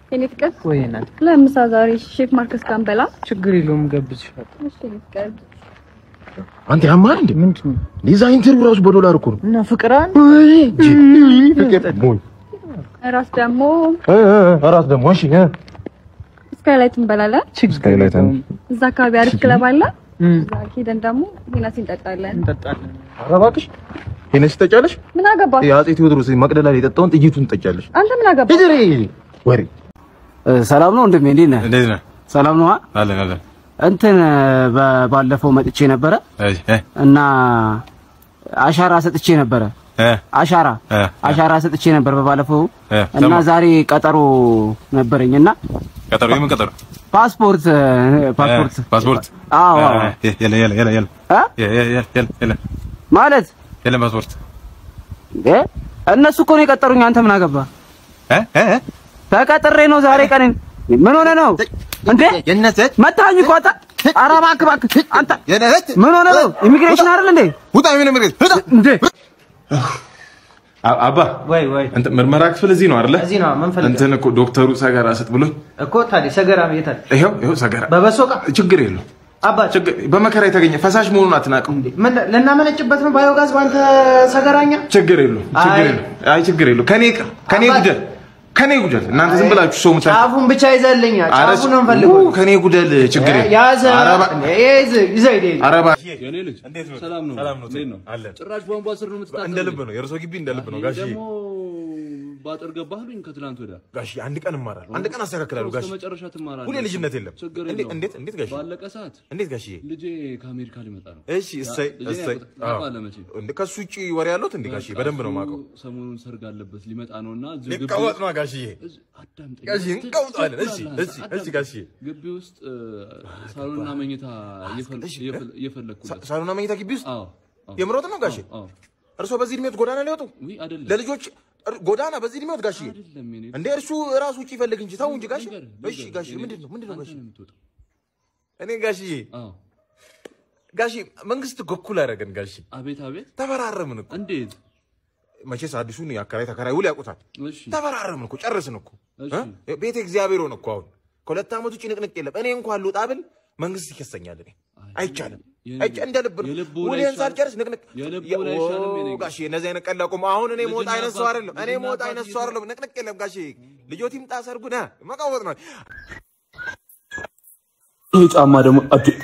የኔ ፍቅር ወይ እናት ለምሳ ዛሬ ሼፍ ማርከስ ጋር እንበላ። ችግር የለውም ገብዝሻል። እሺ የኔ ፍቅር አንተ ያማል እንዴ? ምንድን ነው ሊዛ ኢንተርቪው ራሱ በዶላር እኮ ነው። እና ፍቅር አንድ ፍቅር ሞኝ እራት ደግሞ አራት ደግሞ እሺ እ ስካይላይት እንበላለን። ችግር ስካይላይት አንድ የለውም። እዛ አካባቢ አሪፍ ክለብ አለ። እም፣ እዛ ሄደን ደግሞ ሄናሲ እንጠጣለን። እንጠጣለን። ኧረ እባክሽ ሄነስ ትጠጫለሽ? ምን አገባ የአፄ ቴዎድሮስ መቅደላ ላይ የጠጣውን ጥይቱን ትጠጫለሽ። አንተ? ምን አገባ ሂጅሪ ወሬ ሰላም ነው ወንድሜ፣ እንዴት ነህ? እንዴት ነህ? ሰላም ነው። አለን አለን። እንትን በ- ባለፈው መጥቼ ነበረ እሺ እ እና አሻራ ሰጥቼ ነበረ። እ አሻራ እ አሻራ ሰጥቼ ነበር በባለፈው እ እና ሰማ- ዛሬ ቀጠሮ ነበረኝ እና ቀጠሮ የምን ቀጠሮ? ፓስፖርት ፓስፖርት እ ፓስፖርት አዎ አዎ። እ የለ የለ የለ የለ እ? የ- የ- የ- የለ የለ ማለት የለም ፓስፖርት እ? እነሱ እኮ ነው የቀጠሩኝ። አንተ ምን አገባ? እ እ እ ተቀጥሬ ነው ዛሬ ቀን። ምን ሆነ ነው እንዴ? የነሰት መታኝ እኮ አንተ። ኧረ እባክህ እባክህ አንተ የነሰት ምን ሆነ ነው? ኢሚግሬሽን አይደል እንዴ? ውጣ ምን ምርግ ውጣ እንዴ አባ ወይ ወይ እንትን ምርመራ ክፍል እዚህ ነው አይደለ? እዚህ ነው ምን ፈልገህ እንትን እኮ ዶክተሩ ሰገራ ስጥ ብሎኝ እኮ ታዲያ ሰገራ ቤት አለ ይሄው ይሄው ሰገራ በበሶ ዕቃ ችግር የለው አባ ችግር በመከራ የተገኘ ፈሳሽ መሆኑን አትናቅም። ምን ልናመነጭበት ነው ባዮጋዝ ባንተ ሰገራኛ ችግር የለው ችግር አይ። የለው አይ ችግር የለው ከኔ ይቅር ከኔ አባት- ጉደል ከኔ ጉደል እናንተ ዝም ብላችሁ ሰው ምታ ጫፉን ብቻ ይዘልኛ ኧረ ጫፉን ነው የምፈልገው ው፣ ከኔ ጉደል ችግር የለው ያዘ ኧረ እባ- ይዝ ይዘህ ሂድ ሂድ። ኧረ እባ- የኔ ልጅ ሰላም ነው ሰላም ነው እንዴት ነው አለን ጭራሽ ቧንቧ ስር ነው የምትታጠበው እንደ ልብ ነው የእርሶ ግቢ እንደ ልብ ነው ጋሽ ደግሞ ባጥር ገባህልኝ ከትላንት ወዲያ ጋሽ አንድ ቀን እማራለሁ አንድ ቀን አስተካክላለሁ ጋሽ እስከ መጨረሻ ትማራለህ ሁሌ ልጅነት የለም ችግር እንዴት የለውም እንዴት እንዴት ጋሽ ባለቀ ሰዓት እንዴት ጋሽዬ ልጄ ከአሜሪካ ሊመጣ ነው እሺ እሰይ ልጄ እሰይ ያውቁት- አዎ ታውቃለህ መቼም። እንደ ከሱ ውጪ ወሬ ያለሁት እንዴ ጋሽዬ በደንብ ነው የማውቀው ሰሞኑን ሰርግ አለበት ሊመጣ ነውና እዚሁ ግቢ ሊቀወጥ ነው ጋሽዬ እዚህ- አዳምጠኝ። ጋሽዬ እንቀውጣለን እሺ ትችላለህ እሺ አንተ፣ እሺ ጋሽዬ ግቢ ውስጥ እ፣ ሳሎንና መኝታ እየፈል- እሺ፣ እየፈል- እየፈለግኩለት ሳሎና መኝታ ግቢ ውስጥ አዎ አዎ። የምሮጥ ነው ጋሼ አዎ እርሶ በዚህ እድሜዎት ጎዳና ሊወጡ ውይ አይደለም ለልጆች እር- ጎዳና በዚህ እድሜዎት ጋሽዬ አይደለም የኔ እንደ እርሱ ራሱ ውጪ ይፈልግ እንጂ ተው እንጂ ጋሽ ንገር፣ እሺ ንገር፣ ጋሽ የኔ ምንድን ልጅ፣ ነው ምንድን ነው አንተ ጋሽ ነው የምትወጣው። እኔ ጋሽዬ አዎ ጋሽ መንግስት እኮ እኩል አደረገን ጋሽ አቤት አቤት ተፈራረምን እኮ እንዴት መቼስ አዲሱን የአከራይ ተከራይ ውል ያውቁታል እሺ ተፈራረምን እኮ ጨርስን እኮ እሺ እ? ቤተ እግዚአብሔር ሆነ እኮ አሁን ከሁለት ዓመት ውጭ ንቅንቅ የለም እኔ እንኳን ልውጣ ብል መንግስት ይከሰኛል እኔ አይቻልም የልቡ- አይቻ እንደ ልብ ነው የልቡ ላይ ውሌን ይሻል- ሳልጨርስ ንቅንቅ የልቡ የ- ላይ ይሻልም የኔ ኦ፣ ጋሼ እነዚህ አይነት ቀላል ቁም አሁን እኔ ሞት ልጅና አይነት ሰው አባት- አይደለም እኔ ልጅና ሞት አባት አይነት ሰው እየሰሩ- አይደለም ንቅንቅ የለም ጋሼ ልጆት ይምጣ ሰርጉ ነ መቃወጥ ነው ይህ ጫማ ደግሞ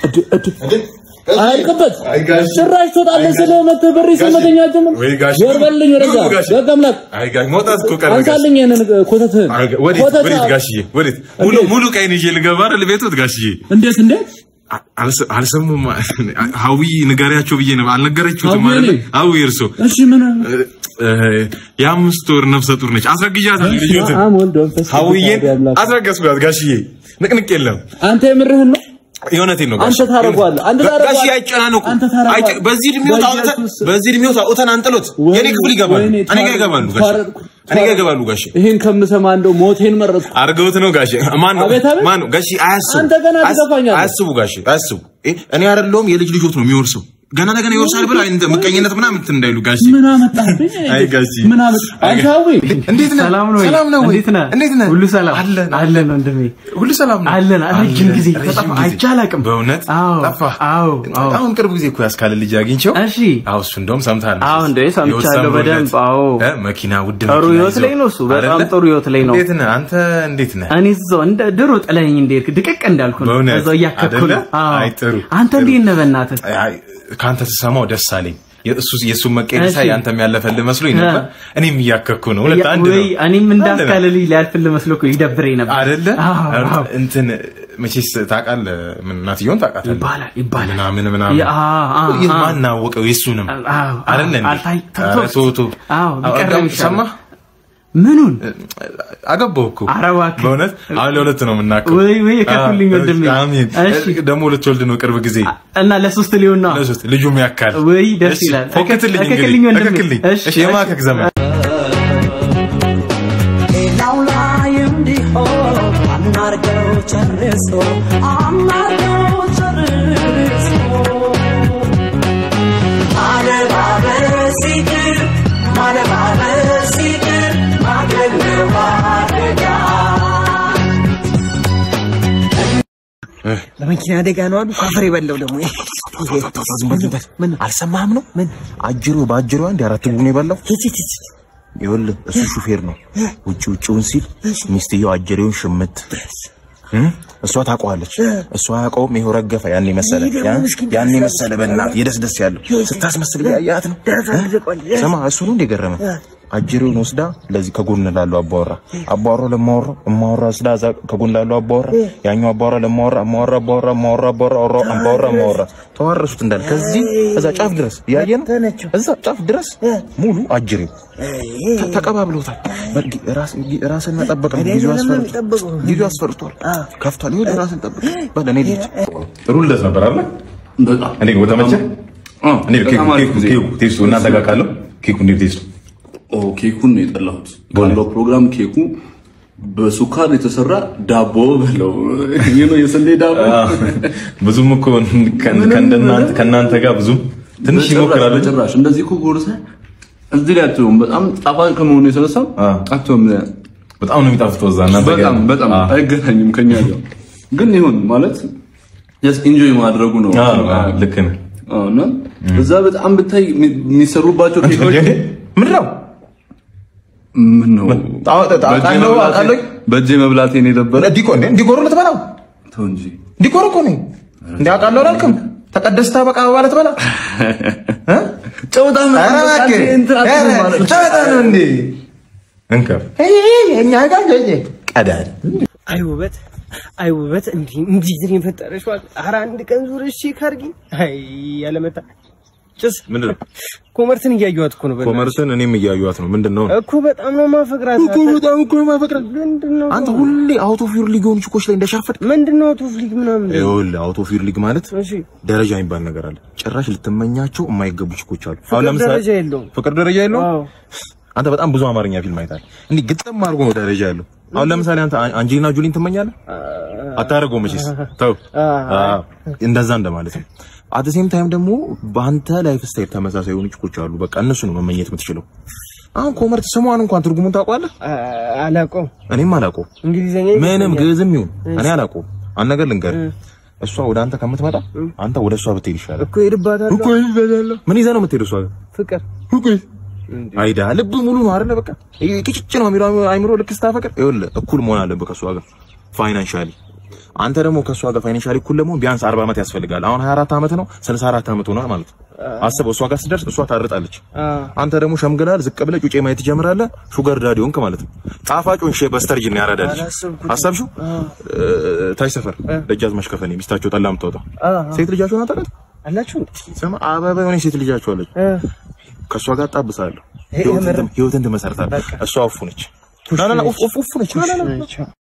አያልቅበት ጭራሽ ትወጣለህ ስልህ መተህ በር ስመተኛ ጀምር ወይ ጋሽ ዞር በልኝ ወደዛ ኑ ጋሽ። በግ አምላክ አይ ጋሽ መውጣት እኮ ቀረ ጋሽ አንሳልኝ ይህንን ኮተትህን አይ ጋ- ወዴት ኮተት ወዴት ጋሽዬ ወዴት ሙሉ ሙሉ ቀይን ይዤ ልገባ አይደል ቤቶት ጋሽዬ እንዴት እንዴት አ- አልሰ- አልሰሙም ሀዊ ንገሪያቸው ብዬ ነው አልነገረችሁትም ሀዊ አይደል እኔ? ሀዊ እርሶ እሺ ምን እ- የአምስት ወር ነፍሰ ጡር ነች አስረግዣታለሁ ልጆትን አም ወልድ መንፈስ ቅዱስ ሀዊዬን አሐዱ አምላክ። አስረገዝኳት ጋሽዬ ንቅንቅ የለም አንተ የምርህን ነው የእውነቴን ነው አንተ ታደርገዋለህ አንተ ጋሽ ታደርገዋለህ አይጨናነቁ አንተ ታደርገዋለህ አይጨ- በዚህ እድሜው ታውተን በኢየሱስ በዚህ እድሜው ታውተን አንጥሎት የኔ ክፍል ይገባሉ ወይኔ እኔ ጋር ይገባሉ ጋሽ ተዋረድኩ፣ እኔ ጋር ይገባሉ ጋሽ ይሄን ከምሰማ እንደው ሞቴን መረጥኩ አርገውት ነው ጋሽ ማን ነው አቤት፣ አቤት። ማን ነው ጋሽ አያስቡ አንተ ገና አያስ- ትገፋኛለህ። አያስቡ ጋሽ አያስቡ እ- እኔ አይደለሁም የልጅ ልጆት ነው የሚወርሰው ገና ለገና ይወርሳል ብላ እንደ ምቀኝነት ምናምን እንትን እንዳይሉ ጋሽ ምን አመጣህብኝ አይ ጋሽ ምን አመጣ አንቻዊ እንዴት ነህ ሰላም ነው ወይ? ሰላም ነው ወይ እንዴት ነህ? እንዴት ነህ ሁሉ ሰላም አለን አለን ወንድሜ ሁሉ ሰላም ነው አለን ረጅም ጊዜ ረጅም ተጠፋ ጊዜ። አይቼ አላውቅም በእውነት አዎ ጠፋህ አዎ አዎ አሁን ቅርብ ጊዜ እኮ ያስካለ ልጅ አግኝቼው እሺ አዎ እሱ እንደውም ሰምተሃል አዎ እንዴ ሰምቻለሁ በደንብ አዎ እ መኪና ውድ ጥሩ መኪና ህይወት ይዞ ላይ ነው እሱ በጣም አይደለ? ጥሩ ህይወት ላይ ነው እንዴት ነህ አንተ እንዴት ነህ እኔ እዛው እንደ ድሮ ጥለኸኝ እንደሄድክ ድቅቅ እንዳልኩ ነው በእውነት? እዛው እያከኩ አይደለ? ነው አዎ አይ ጥሩ፣ አንተ ጥሩ። እንዴት ነህ በእናትህ አይ ከአንተ ስሰማው ደስ አለኝ የእሱ የእሱን መቀየር ሳይ እሺ። አንተም ያለፈልህ መስሎኝ ነበር እ። እኔም እያከኩ ነው ሁለት ያ- አንድ ነው ወይ እኔም አንድ ነው። እንዳስካለልኝ ሊያልፍልህ መስሎ እኮ ይደብረኝ ነበር አይደለ አዎ አዎ እንትን መቼስ ታውቃለህ ምን እናትየውን ታውቃታለህ ይባላል ይባላል ምናምን ምናምን ያ- አ- አ- ይህ አ- ማን አወቀው የእሱንም አዎ አይደለ እንዴ? አልታይ ኧረ ተው ተው አዎ ቢቀርም አዎ፣ ይሻላል። ሰማህ ምኑን አገባው እኮ ኧረ እባክህ። በእውነት አሁን ለሁለት ነው የምናውቀው ወይ ወይ የከፉልኝ አዎ፣ ወንድሜ አሜን እሺ ደግሞ ልትወልድ ነው ቅርብ ጊዜ እና ለሶስት ሊሆን ነው ለሶስት ልጁም ያካል ወይ ደስ እሺ፣ ይላል ፎክትልኝ እከክልኝ እንግዲህ ወንድሜ እከክልኝ እሺ እሺ የማከክ ዘመን ሌላው ላይ እንዲሆን አናርገው ጨርሶ አናርገው ጨርሶ ማለባበስ ይቅር ማለባበስ ይቅር ማድረግ ነው አደጋ በመኪና አደጋ ነው አሉ። አፈር የበላው ደግሞ ዝም በል ዝም በል። ምን አልሰማህም ነው? ምን አጅሩ በአጅሩ አንድ አራት ቡን የበላው ይኸውልህ፣ እሱ ሹፌር ነው። ውጭ ውጭውን ሲል ሚስትየው አጀሬውን ሽምት እም? እሷ ታውቀዋለች። እሷ አያውቀውም። ይኸው ረገፈ። ያን መሰለ ያን መሰለ በእናትህ የደስ ደስ ያለው ስታስመስል ያያት ነው። ስማ እሱ ነው እንደገረመ አጅሬውን ወስዳ ለዚህ ከጎን ላለው አባወራ አባወራው ለማወራው እማወራ ወስዳ እዛ ከጎን ላለው አባወራ ያኛው አባወራ ለማወራ እማወራ አባወራ እማወራ አባወራ አወራ አባወራ እማወራ ተዋረሱት እንዳለ ከዚህ እዛ ጫፍ ድረስ እያየ ነው። እዛ ጫፍ ድረስ ሙሉ አጅሬው ተ- ተቀባብሎታል። በርግ- ራስ- ራስን መጠበቅ ነው። ጊዜው አስፈርቷል። ጊዜው አስፈርቷል። ከፍቷል። ይኸውልህ ራስን ጠብቅ። በል እኔ ልጅ ጥሩ ልደት ነበር አይደል? በጣም እንዴት ነው ተመቸህ? አዎ፣ እንዴት ነው ኬኩ በጣም አሪፍ ኬኩ ጊዜ። ኬኩ ቴስቱ እናንተ ጋር ካለው ኬኩ እንዴት ቴስቱ? ኦ ኬኩን ነው የጠላሁት። ባለው ፕሮግራም ኬኩ በሱካር የተሰራ ዳቦ ብለው ይህ ነው የስንዴ ዳቦ ብዙም እኮ ከን- ከእንደናንተ ከእናንተ ጋር ብዙም ትንሽ ይሞክራሉ እንጂ ጭራሽ እንደዚህ እኮ ጎርሰህ እዚህ ላይ አትሆን። በጣም ጣፋጭ ከመሆኑ የተነሳ አ። አትሆን። በጣም ነው የሚጣፍጠው እዛ እናንተ ጋር በጣም በጣም አ። አይገናኝም ከኛ ጋር ግን ይሁን ማለት ጀስት ኢንጆይ ማድረጉ ነው። አ፣ አ፣ ልክ ነህ። አዎ፣ እና እዛ በጣም ብታይ የሚ- የሚሰሩባቸው ኬኮች ምንድን ነው ምን ነው ጣ- ጣ- በእጄ አውቃለሁ፣ መብላቴ- አውቃለሁ። በእጄ መብላቴን የነበረ ዲኮ እንዴ ዲኮሩ ልትበላው ተው እንጂ ዲኮር እኮ ነው እንዴ አውቃለሁ አላልክም ተቀደስታ በቃ ማለት በላ እ? ጨውታ ኧረ እባክህ፣ ኧረ ጨዋታ ነው እንዴ እንከፍ እኛ ጋር ቀዳል አይ ውበት አይ ውበት እንዲህ እንዲህ ዝን የፈጠረሽ ማለት ኧረ አንድ ቀን ዙረሽ ቼክ አድርጊ። አይ ያለመታ ጭስ ምንድን ነው ኮመርትን እያየኋት እኮ ነው። በእናትሽ ኮመርስን እኔም እያዩዋት ነው ምንድን ነው እኮ በጣም ነው ማፈቅራት። እኮ በጣም እኮ ማፈቅራት ምንድን ነው አንተ ሁሌ አውቶ ፊር ሊግ የሆኑ ችኮች ላይ እንደሻፈድ ምንድን ነው ቱፍሊክ ምናምን? ይኸውልህ አውቶ ፊር ሊግ ማለት እሺ ደረጃ የሚባል ነገር አለ ጭራሽ ልትመኛቸው የማይገቡ ችኮች አሉ ፍቅር ደረጃ የለውም። ፍቅር ደረጃ የለውም አዎ አንተ በጣም ብዙ አማርኛ ፊልም አይታል እንዲህ ግጥም አድርጎ ነው ደረጃ ያለው አሁን ለምሳሌ አንተ አን- አንጀሊና ጆሊን ትመኛለህ አታደርገው መቼስ ተው አዎ፣ እንደዛ እንደማለት ነው አት ሴም ታይም ደግሞ በአንተ ላይፍ ስታይል ተመሳሳይ የሆኑ ችኮች አሉ በቃ እነሱ ነው መመኘት የምትችለው አሁን ኮመርት ስሟን እንኳን ትርጉሙን ታውቀዋለህ አ- አላውቀውም። እኔም አላውቀውም እንግሊዘኛ ምንም ግዕዝም ይሁን እኔ አላውቀውም አንድ ነገር ልንገርህ እሷ ወደ አንተ ከምትመጣ አንተ ወደ እሷ ብትሄድ ይሻላል እኮ ሄድባታለሁ። ምን ይዘህ ነው የምትሄደው እሷ ጋር ፍቅር አይዳ ልብ ሙሉ ነው አይደለ? በቃ ይሄ ቅጭጭ ነው የሚለው አይምሮ ልክ ስታፈቅር ይኸውልህ እኩል መሆን አለብህ ከእሷ ጋር ፋይናንሻሊ። አንተ ደግሞ ከእሷ ጋር ፋይናንሻሊ እኩል ለመሆን ቢያንስ 40 ዓመት ያስፈልጋል። አሁን 24 ዓመት ነው 64 ዓመት ሆኗል ማለት ነው። አስበው፣ እሷ ጋር ስትደርስ እሷ ታርጣለች። አንተ ደግሞ ሸምግላል፣ ዝቅ ብለህ ጩጬ ማየት ትጀምራለህ። ሹገር ዳዲ ሆንክ ማለት ነው። ጣፋጩን ሼ በስተርጅና ያራዳልች አሰብሽው? ታች ሰፈር ደጃዝማች ከፈኔ ሚስታቸው ጠላ የምታወጣው ሴት ልጃቸውን አታውቃትም? አላችሁ ስማ አበባ የሆነች ሴት ልጃቸው አለች። ከእሷ ጋር ጣብሳለሁ። ህይወትን ትመሰርታለህ። እሷ እፉ ነች። ና ና ና፣ ኡፍ ኡፍ ኡፍ ነች።